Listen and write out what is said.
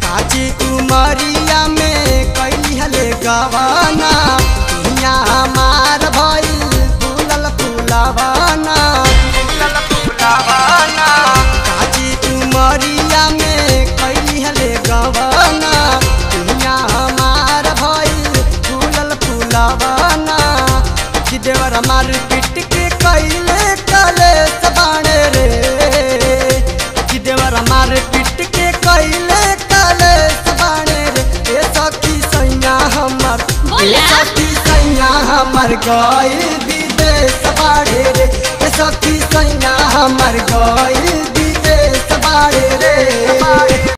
काची उमरिया में कैली हले गवाना हिया हमार भइल फूलल फूलवाना फूलल फूलवाना काची उमरिया में कैली हले गवाना हिया हमार भइल फूलल फूलवाना कि देवर मार पिट के कैले कले सबाणे रे कि देवर मार पिट के कैले कले सबाणे रे ए सखी सैया हमर ए बोला। सखी सैया हमर गइल विदेश बाड़े रे ए सखी सैया हमर गइल